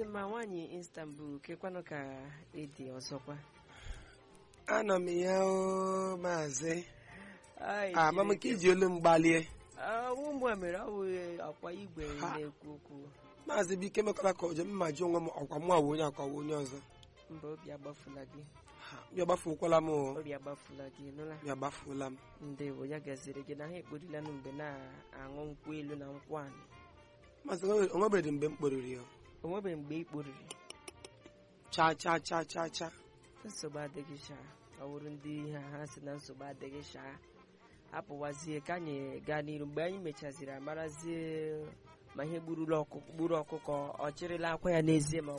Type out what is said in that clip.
mma nwaanyị Istanbul kekwanụ ka ịdị ọzọkwa anọ m ya o maazị Ai, ama m ka Chineke. iji olu m gbalie Ah, ọnwụ mgbe mere ọ bụ akwa igwe Ha. na-ekwu okwu maazị bike mekwara ka ọjọ mma ji onwe m ọkwa mụ awụ onye akọwa onye ọzọ mba obi agbafula gị Ha, ya gbafuokwala m o obi agbafula gị nụla ya gbafuola m ndewo ya gaziri gị na ha ekporilanụ mgbe na-aṅụ nkwụ elu na nkwụ anị maazị onwe- onwebeghị mgbe m kporiri ya o nwebeghị mgbe ị kporiri cha cha cha cha cha nsogbu adịghị shaa ọ bụrụ ndị ha ha si na nsogbu adịghị shaa apụwazie ka anyị gaa n'iru mgbe anyị mechaziri amarazie ma ihe gburula ọkụkọ gburu ọkụkọ ọ chịrịla akwa ya n'ezie ma ọ